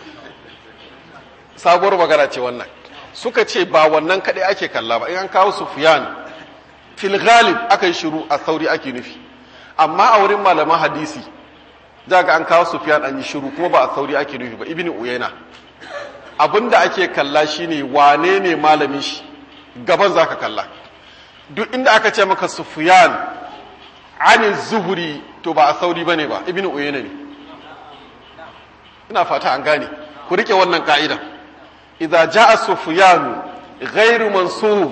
sabuwar magana ce wannan suka ce ba wannan kaɗai ake kalla ba in an kawo sufiyan fil ghalib aka yi shiru a sauri ake nufi amma a wurin malaman hadisi za ga an kawo sufiyan an yi shiru kuma ba a sauri ake nufi ba ibn uyayna abinda ake kalla shine wane ne malamin shi gaban zaka kalla duk inda aka ce maka sufyan ani zuhuri to ba a sauri bane ba ibn uyayna ne ina fata an gane ku rike wannan ka'ida idza jaa sufyan ghairu mansub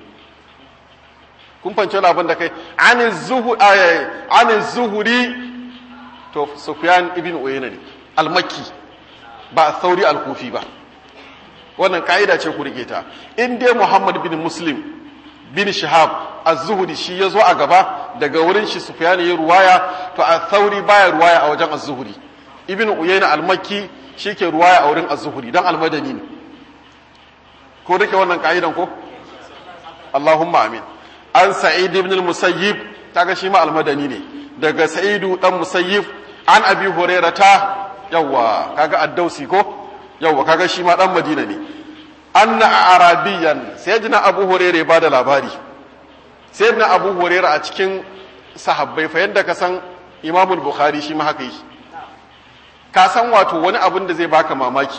kun fance wani abin da kai ani zuhu ani zuhuri to sufyan ibn uyayna ne al-makki ba a sauri al-kufi ba wannan ka'ida ce ku rike ta in dai Muhammad bin Muslim bin Shihab az-Zuhri shi yazo a gaba daga wurin shi Sufyan ya ruwaya to al-Thawri baya ruwaya a wajen az-Zuhri Ibn Uyayna al-Makki shike ruwaya a wurin az-Zuhri dan al-Madani ne ko rike wannan ka'idan ko Allahumma amin an Sa'id ibn al-Musayyib kaga shi ma al-Madani ne daga Sa'idu dan Musayyib an Abi Hurairata yawa kaga ad-Dausi ko yauwa kaga shi ma dan madina ne anna arabiyan sayyidina abu hurairah ba da labari sayyidina abu hurairah a cikin sahabbai fa yanda ka san imam bukhari shi ma haka yi ka san wato wani abin da zai baka mamaki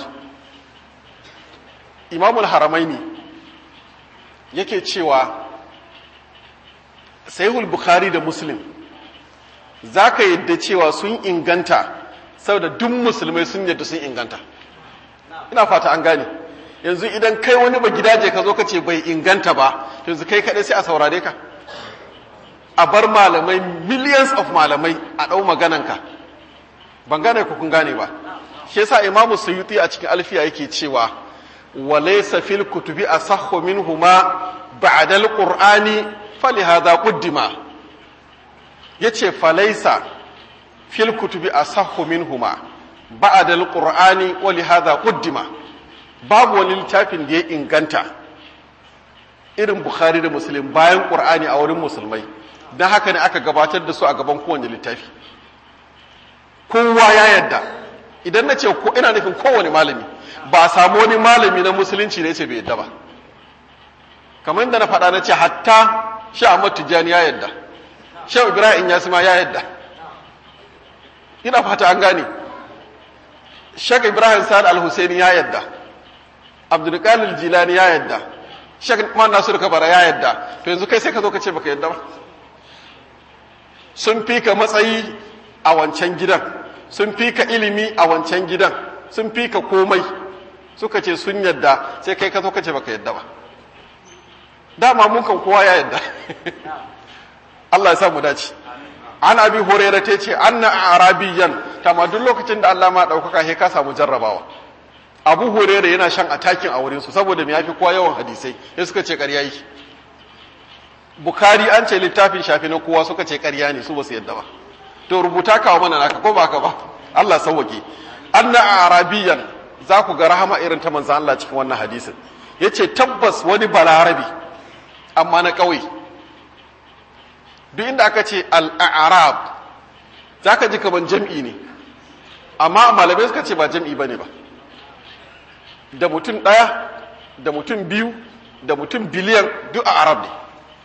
imam haramaini yake cewa sahihul bukhari da muslim zaka yadda cewa sun inganta saboda duk musulmai sun yadda sun inganta ina fata an gane yanzu idan kai wani ba gidaje ka zo ka ce bai inganta ba yanzu kai kaɗai sai a saurare ka a bar malamai millions of malamai a ɗau magananka ban gane ku kun gane ba shi yasa imamu suyuti a cikin alfiya yake cewa wa laysa fil kutubi asahhu minhuma ba'da alqur'ani falihadha quddima yace falaysa fil kutubi asahhu minhuma ba'da alqur'ani wa lihadha quddima babu wani littafin da ya inganta irin bukhari da muslim bayan qur'ani a wurin musulmai dan haka ne aka gabatar da su a gaban kowane littafi kowa ya yadda idan na ce ko ina nufin kowane malami ba a samu wani malami na musulunci da ya ce bai yadda ba kamar yadda na faɗa na ce hatta sha Ahmad Tijjani ya yadda sha Ibrahim ya ma ya yadda ina fata an gane Sheikh Ibrahim Sa'ad Al-Husaini ya yadda Abdul Qadir Jilani ya yadda Sheikh Man Nasir Kabara ya yadda to yanzu kai sai ka zo ka ce baka yadda ba sun fi ka matsayi a wancan gidan sun fi ka ilimi a wancan gidan sun fi ka komai suka ce sun yadda sai kai ka zo ka ce baka yadda ba dama mun kan kowa ya yadda Allah ya sa mu dace an abi hurairah ta ce anna arabiyan kama duk lokacin da Allah ma daukaka he ka samu jarrabawa abu hurairah yana shan atakin a wurin su saboda me yafi kowa yawan hadisai sai suka ce ƙarya yi Bukhari an ce littafin shafi na kowa suka ce ƙarya ne su ba su yadda ba to rubuta kawo mana naka ko ba ka ba Allah sauwake anna arabiyan za ku ga rahama irin ta manzo Allah cikin wannan hadisin yace tabbas wani balarabi amma na ƙauye duk inda aka ce al-a'rab zaka ji kaman jam'i ne amma malamai suka ce ba jam'i bane ba da mutum ɗaya da mutum biyu da mutum biliyan duk a arab ne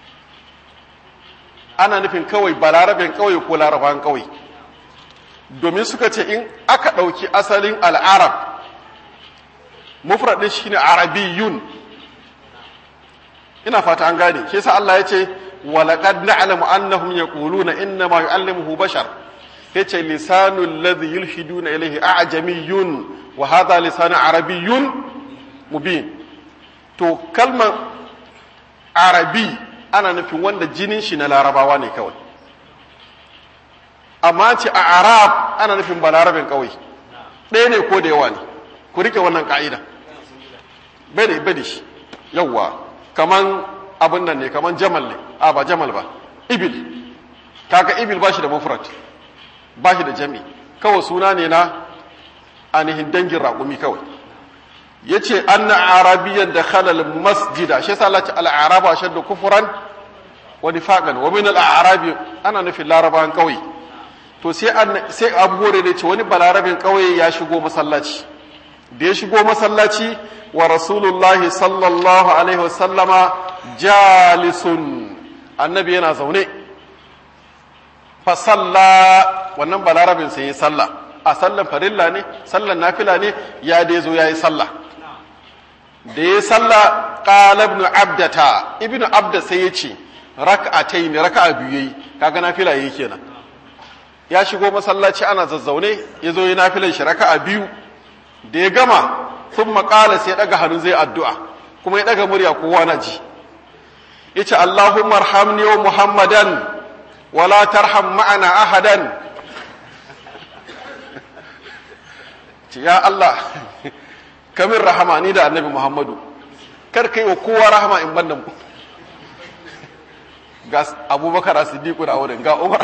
ana nufin kawai balarabin kawai ko larabawan kawai domin suka ce in aka ɗauki asalin al'arab mufradin shine arabiyun ina fata an gane shi yasa Allah ya ce walaqad na'lamu annahum yaquluna inna ma yu'allimuhu bashar yace lisanul ladhi yulhiduna ilayhi a'jamiyyun wa hadha lisanu arabiyyun mubin to kalmar arabi ana nufin wanda jinin shi na larabawa ne kawai amma ce a arab ana nufin ba larabin kawai ɗaya ne ko da yawa ne ku rike wannan ka'ida bai da bai da shi yawwa kaman abin nan ne kaman jamal ne a ba jamal ba ibil kaga ibil ba shi da mufrad ba shi da jami kawai suna ne na ainihin dangin raƙumi kawai ya ce an na arabiyan da khalal masjida shi yasa Allah ce al'araba shadda kufuran wa nifaqan wa min al'arabi ana nufin larabawan kauye to sai sai Abu Hurairah ce wani balarabin kauye ya shigo masallaci da ya shigo masallaci wa rasulullahi sallallahu alaihi wasallama jalisun annabi yana zaune fa salla wannan balarabin sai ya salla a sallan farilla ne sallan nafila ne ya dai zo yayi sallah da ya salla qala ibn abdata ibn abda sai ya ce rak'atayn raka'a biyu yayi kaga nafila yayi kenan ya shigo masallaci ana zazzaune ya zo yi nafilan shi raka'a biyu da ya gama sun maƙala sai ɗaga hannu zai addu'a kuma ya ɗaga murya kowa na ji ya ce Allahumma arhamni wa Muhammadan wala tarham ma'ana ahadan ce ya Allah kamin rahama ni da annabi Muhammadu kar kai wa kowa rahama in ban da mu ga abubakar a siddiƙu da wurin ga umar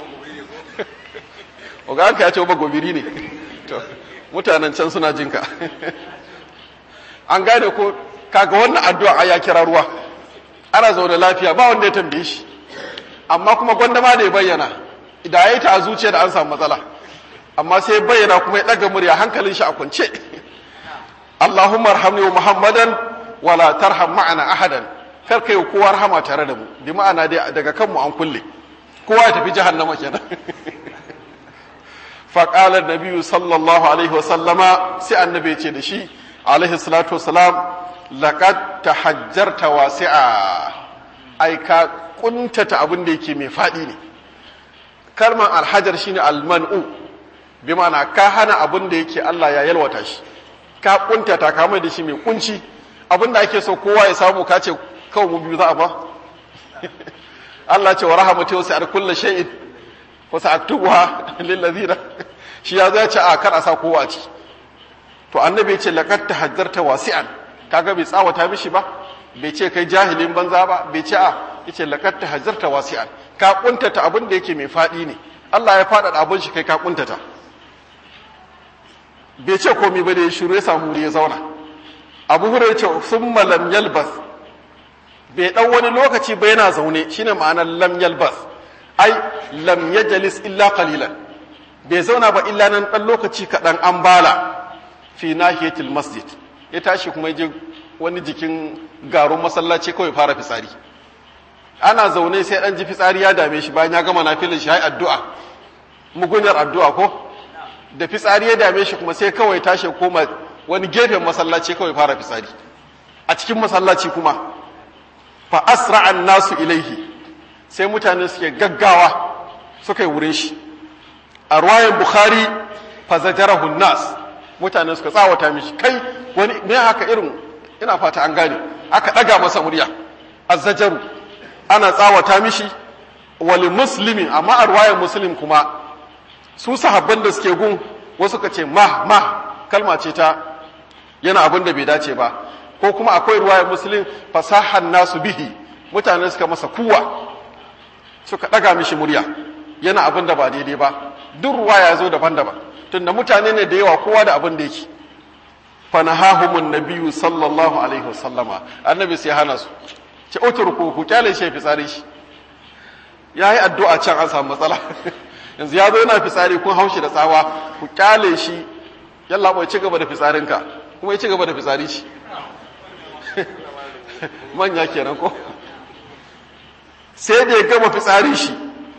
ga hanka ya ce ba gobiri ne mutanen can suna jinka an gane ko kaga wannan addu'a ya kira ruwa ana zaune lafiya ba wanda ya tambaye shi amma kuma gwanda ma da ya bayyana da ya yi ta a zuciya da an samu matsala amma sai ya bayyana kuma ya ɗaga murya hankalin shi a kwance Allahumma arhamni wa Muhammadan wala tarham ma'ana ahadan kar kai kowa rahama tare da mu bi ma'ana dai daga kanmu an kulle kowa ya tafi jahannama kenan فقال النبي صلى الله عليه وسلم سي النبي ce da shi alaihi salatu wasalam laqad tahajjarta wasi'a ai ka kuntata abin da yake mai fadi ne kalmar alhajar shine alman'u bi ma'ana ka hana abin da yake Allah ya yalwata shi ka kuntata ka mai da shi mai kunci abin da ake so kowa ya samu ka ce kawai mu biyu za a ba Allah ce wa rahmatu wasi'at kulli shay'in wasu aktubuwa lillazina shi ya zai ce a kar a sa kowa ci to annabi ce laqad tahajjarta wasi'an kaga bai tsawata mishi ba bai ce kai jahilin banza ba bai ce a yace laqad tahajjarta wasi'an ka kuntata abin da yake mai fadi ne Allah ya fada abin shi kai ka kuntata bai ce komai ba da ya shiru ya samu wuri ya zauna Abu Hurairah ce summa lam yalbas bai dan wani lokaci ba yana zaune shine ma'anar lam yalbas ai lam yajlis illa qalilan bai zauna ba illa nan ɗan lokaci kaɗan an bala fi nahiyatil masjid ya tashi kuma je wani jikin garin masallaci kawai fara fitsari ana zaune sai ɗan ji fitsari ya dame shi bayan ya gama na filin shi addu'a mugunyar addu'a ko da fitsari ya dame shi kuma sai kawai tashi koma wani gefen masallaci kawai fara fitsari a cikin masallaci kuma fa asra'an nasu ilaihi sai mutane suke gaggawa suka yi wurin shi a ruwayan bukhari fa zajarahu nas mutane suka tsawata mishi kai wani me haka irin ina fata an gane aka daga masa murya azzajaru ana tsawata mishi wali muslimin amma a ruwayan muslim kuma su sahabban da suke gun wasu ka ce ma ma kalma ce ta yana abin da bai dace ba ko kuma akwai ruwayar muslim fasahan nasu bihi mutane suka masa kuwa suka daga mishi murya yana abin da ba daidai ba duk ruwaya zo daban-daban tunda mutane ne da yawa kowa da abin da yake fanahahumun nabiyyu sallallahu alaihi wasallama annabi sai hana su ce utruku ku kyale shi fitsari shi yayi addu'a can an samu matsala yanzu ya zo yana fitsari kun haushi da tsawa ku kyale shi yalla bai ci gaba da fitsarinka kuma ya ci gaba da fitsari shi manya kenan ko sai da ya gama fitsari shi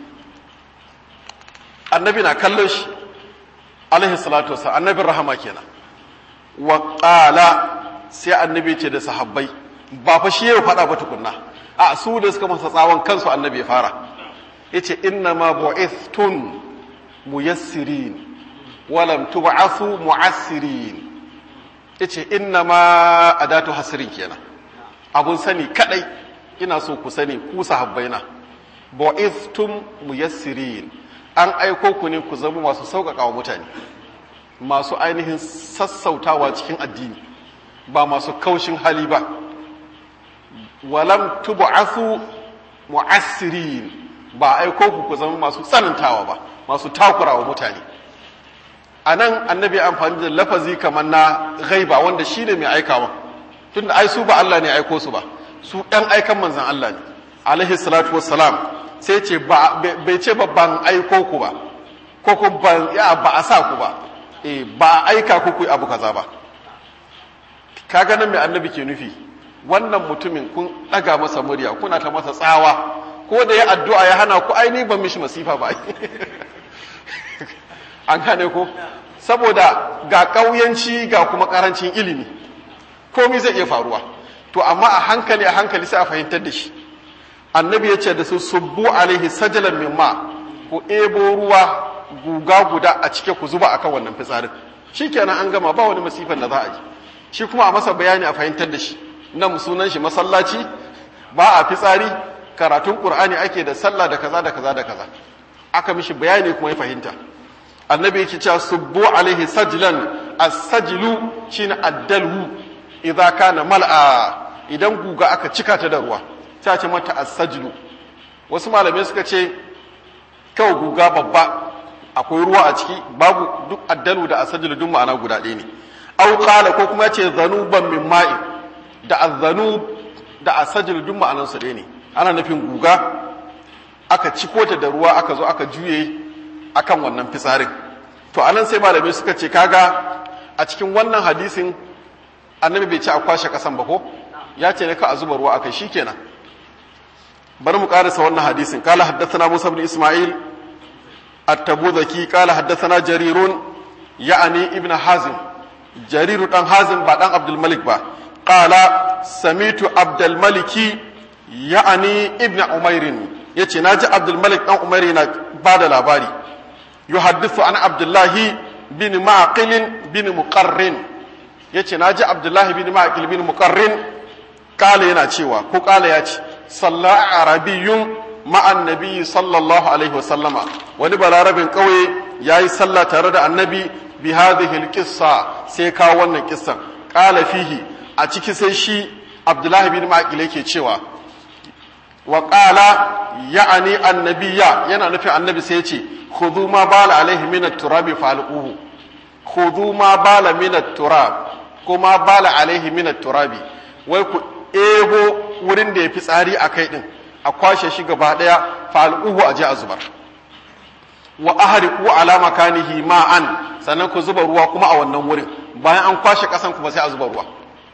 annabi na kallon shi alaihi salatu wasu annabin rahama kenan wa ƙala sai annabi ce da sahabbai ba fa shi yau faɗa ba tukunna a su da suka masa tsawon kansu annabi ya fara ya ce inna ma bu'ithtun muyassirin walam tub'athu mu'assirin ya ce inna ma adatu hasirin kenan abun sani kadai ina so ku sani ku sahabbaina bu'ithtum muyassirin an aiko ku ne ku zama masu sauƙaƙa wa mutane masu ainihin sassautawa cikin addini ba masu kaushin hali ba walam tub'athu mu'assirin ba aiko ku ku zama masu tsanantawa ba masu takurawa mutane a nan annabi amfani da lafazi kamar na ghaiba wanda shi ne mai aikawa tunda ai su ba Allah ne aiko su ba su ɗan aikan manzan Allah ne alaihi salatu wassalam sai ce bai ce ba ban aiko ku ba ko ku ban ya ba a sa ku ba eh ba aika ku ku abu kaza ba kaga nan mai annabi ke nufi wannan mutumin kun ɗaga masa murya kuna ta masa tsawa ko da ya addu'a ya hana ku aini ban mishi masifa ba an gane ko saboda ga ƙauyanci ga kuma ƙarancin ilimi komi zai iya faruwa to amma a hankali a hankali sai a fahimtar da shi annabi ya ce da su subbu alaihi sajalan min ma ku ebo ruwa guga guda a cike ku zuba akan wannan fitsarin shikenan an gama ba wani masifan da za a ji shi kuma a masa bayani a fahimtar da shi nan sunan shi masallaci ba a fitsari karatun qur'ani ake da sallah da kaza da kaza da kaza aka mishi bayani kuma ya fahimta annabi yake cewa subbu alaihi sajlan as-sajlu shine addalhu idza kana mal'a idan guga aka cika ta da ruwa ta ce mata as-sajlu wasu malamai suka ce kawai guga babba akwai ruwa a ciki babu duk addalu da as-sajlu duk ma'ana guda ɗaya ne aw qala ko kuma ce zanuban min ma'i da az-zanub da as-sajlu duk ma'anar su ɗaya ne ana nufin guga aka ciko ta da ruwa aka zo aka juye akan wannan fitsarin to anan sai malamai suka ce kaga a cikin wannan hadisin annabi bai ce a kwashe kasan ba ko ya ce ne ka a zuba ruwa akai shikenan bari mu karasa wannan hadisin kala haddathana Musa ibn Isma'il at-Tabuzaki kala haddathana Jarirun ya'ani ibn Hazim Jariru dan Hazim ba dan Abdul Malik ba qala samitu Abdul Maliki ya'ani ibn Umairin yace naji Abdul Malik dan Umair yana bada labari yuhaddithu an Abdullahi bin Maqil bin Muqarrin yace naji Abdullahi bin Maqil bin Muqarrin kala yana cewa ko kala ya ce salla arabiyyun ma'an nabi sallallahu alaihi wasallama wani balarabin kauye yayi sallah tare da annabi bi hadhihi alqissa sai kawo wannan kissan kala fihi a ciki sai shi Abdullahi bin Maqil yake cewa wa qala ya'ani annabiyya yana nufin annabi sai ya ce khudhu ma bala alaihi min at-turabi falquhu khudhu ma bala min at-turab kuma bala alaihi min at-turabi wai ku ebo wurin da ya fi tsari a kai din a kwashe shi gaba daya falquhu aje a zubar wa ahriqu ala makanihi ma'an sannan ku zuba ruwa kuma a wannan wurin bayan an kwashe kasan kuma sai a zuba ruwa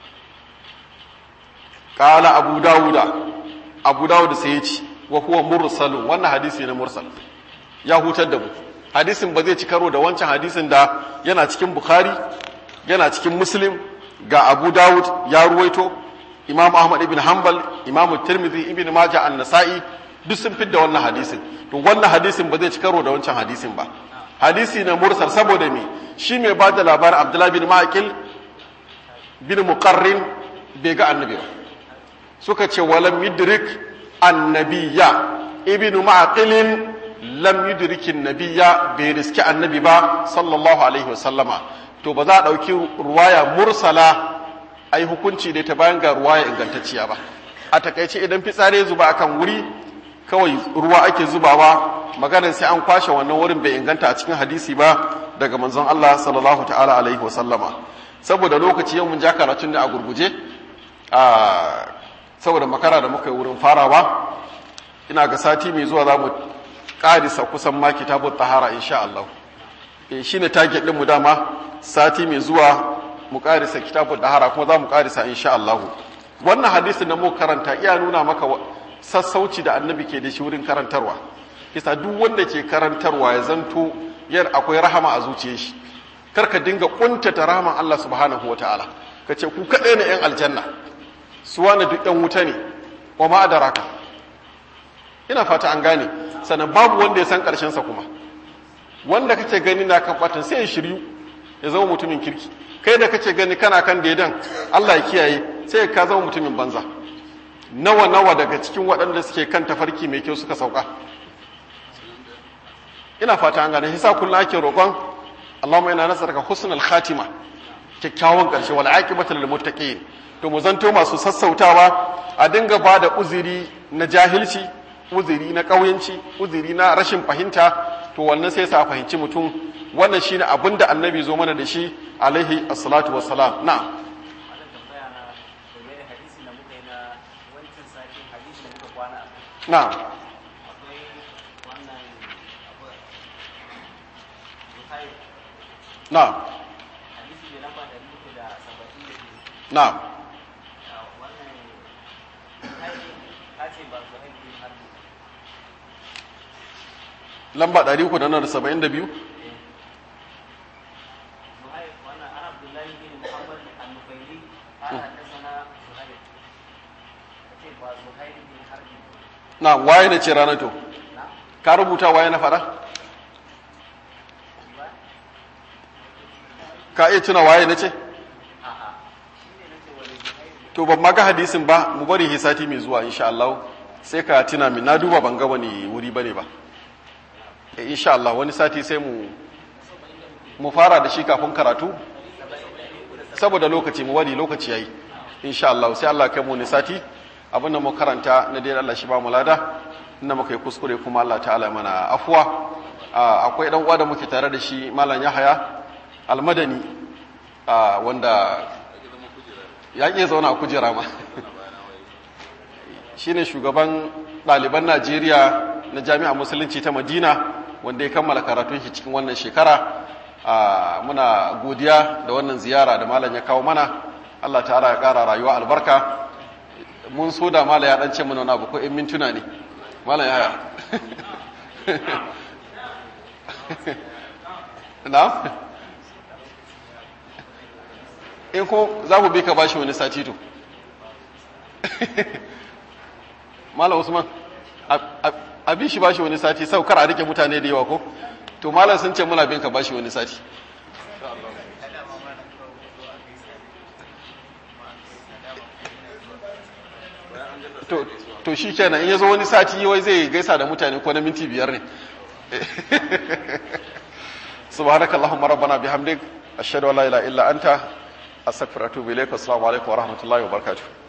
qala abu dauda abu dauda sai ya ce wa huwa mursalun wannan hadisi ne mursal ya hutar da mu hadisin ba zai ci karo da wancan hadisin da yana cikin bukhari yana cikin muslim ga abu dawud ya ruwaito imam ahmad ibn hanbal imam tirmidhi ibn majah an-nasa'i duk sun fidda wannan hadisin to wannan hadisin ba zai ci karo da wancan hadisin ba hadisi na mursal saboda me shi mai ba da labarin abdullahi bin ma'aqil bin muqarrin bai ga annabi ba suka ce walam yudrik annabiyya ibn ma'aqilin lam yudrikin nabiyya bai riski annabi ba sallallahu alaihi wasallama to ba za a ɗauki ruwaya mursala a yi hukunci da ta bayan ga ruwaya ingantacciya ba a takaice idan fitsari zuba akan wuri kawai ruwa ake zubawa maganar sai an kwashe wannan wurin bai inganta a cikin hadisi ba daga manzon Allah sallallahu ta'ala alaihi wasallama saboda lokaci yau mun ja karatun da a gurguje a saboda makara da muka yi wurin farawa ina ga sati mai zuwa za mu ƙarisa kusan ma kitabun tahara insha Allah e shi ne target ɗinmu dama sati mai zuwa mu ƙarisa kitabun tahara kuma za mu ƙarisa insha Allah wannan hadisin da mu karanta iya nuna maka sassauci da annabi ke da shi wurin karantarwa kisa duk wanda ke karantarwa ya zanto yar akwai rahama a zuciyar shi kar ka dinga kuntata rahaman Allah subhanahu wataala ka ce ku kaɗai ne yan aljanna su wani duk yan wuta ne wa ma adaraka ina fata an gane sannan babu wanda ya san sa kuma wanda kace gani na kan batan sai ya shiryu ya zama mutumin kirki kai da kace gani kana kan daidan Allah ya kiyaye sai ka zama mutumin banza nawa nawa daga cikin waɗanda suke kan tafarki mai kyau suka sauka ina fata an gane hisa kullum ake roƙon Allahumma ina nasarka husnul khatima kyakkyawan ƙarshe wal aqibatu lil muttaqin to mu zanto masu sassautawa a dinga ba da uzuri na jahilci uzuri na ƙauyenci uzuri na rashin fahimta to wannan sai sa fahimci mutum wannan shine abin da annabi zo mana da shi alaihi assalatu wassalam na na na na lamba 372 na waye na ce ranar to ka rubuta waye na fada ka iya tuna waye na ce to ban maga hadisin ba mu bari hisati mai zuwa insha Allah sai ka tuna min na duba ban ga wani wuri bane ba insha Allah wani sati sai mu mu fara da shi kafin karatu saboda lokaci mu wani lokaci yayi insha Allah sai Allah kai mu ni sati abin da mu karanta na dai Allah shi ba mu lada inda muka yi kuskure kuma Allah ta'ala mana afwa akwai dan uwa da muke tare da shi malam Yahaya almadani wanda ya ke zauna a kujera ma shine shugaban ɗaliban Najeriya na jami'a musulunci ta Madina wanda ya kammala karatun shi cikin wannan shekara muna godiya da wannan ziyara da malam ya kawo mana Allah ta'ala ya ƙara rayuwa albarka mun so da malam ya ɗance mana wani abu ko in mintuna ne malam ya na in ko za mu bi ka bashi wani sati to malam usman a bi shi bashi wani sati sau kar a rike mutane da yawa ko to malam sun ce muna bin ka bashi wani sati to to shi kenan in ya zo wani sati wai zai gaisa da mutane ko na minti biyar ne subhanakallahumma rabbana bihamdik ashhadu an la ilaha illa anta astaghfiruka wa atubu ilaik assalamu alaikum wa rahmatullahi wa barakatuh